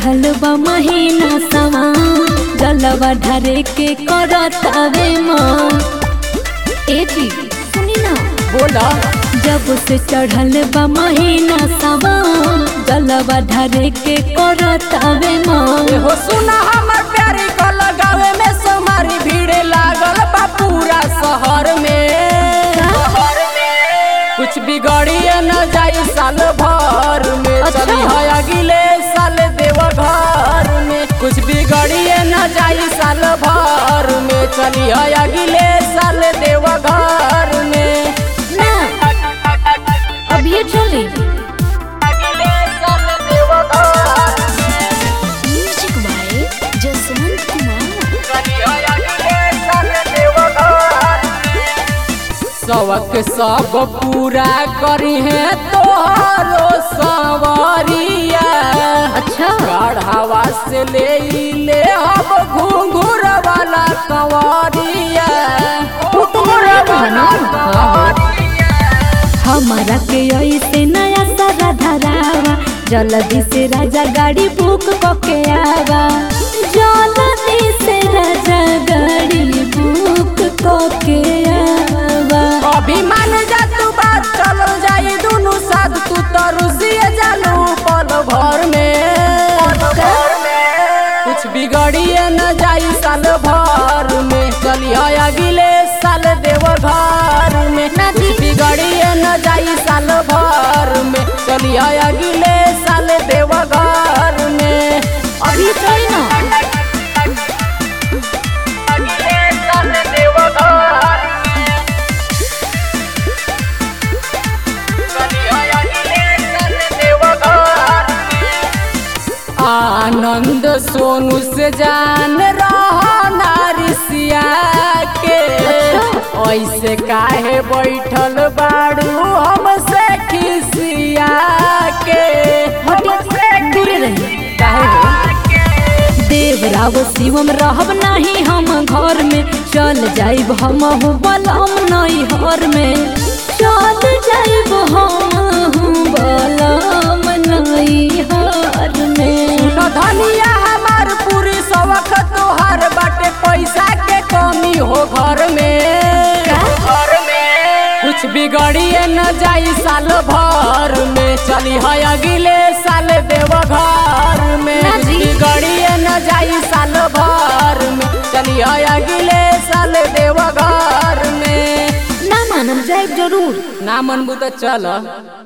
चढ़ल बा महीना सवा जलवा ढरे के करतावे माँ ए जी सुनी ना बोला जब से चढ़ल बा महीना सवा जलवा ढरे के करतावे माँ हो सुना हमर प्यारी को लगावे में समारी भीड़ लागल बा पूरा शहर में कुछ बिगड़िए न जाई साल भर में अच्छा। चली है अगले साल देव घर में कुछ बिगड़िए न जाई साल भर में चली है अगले साल देव घर में ना अब ये चले अगले साल देव घर में म्यूजिक बाय जसवंत कुमार चली है अगले साल देव घर में सबक सब पूरा करी है तोहरो सवरिया अच्छा गढ़ावा से ले ई ले हम घुंघुर वाला कंवरिया घुंघुर वाला कंवरिया। हमारा के ऐसे नया सारा धरावा जल्दी से राजा गाड़ी बुक करके आवा जल्दी से राजा गाड़ी बुक करके आवा अभिमान जा तू बात चलो जाई दुनु साथ तू तो रुसिए जानू पल भर में कुछ बिगड़िए न जाई साल भर में चलिए अगले साल देव घर में कुछ बिगड़िए न जाई साल भर में चलिए अगले साल देव घर में अभी थोड़ी ना अगले साल देव घर में चलिए अगले साल देव घर में आनंद सोनू से जान रहा नारिसिया के ऐसे काहे बैठल बाड़ू हमसे खिसिया के हमसे दूरे रही काहे हो? देवराव शिवम रहब नहीं हम घर में चल जाइब हम बलम नहीं हर में चल जाइब हम बलम नहीं हर में सुनो धनिया हमार पूरी सवख तोहार बाटे पैसा के कमी हो घर में घर में कुछ बिगड़िए न जाई साल भर में चली है अगले साल देव घर में ना जी। बिगड़िए न जाई साल भर में चली है अगले साल देव घर में ना मानम जाइब जरूर ना मनबू तो चल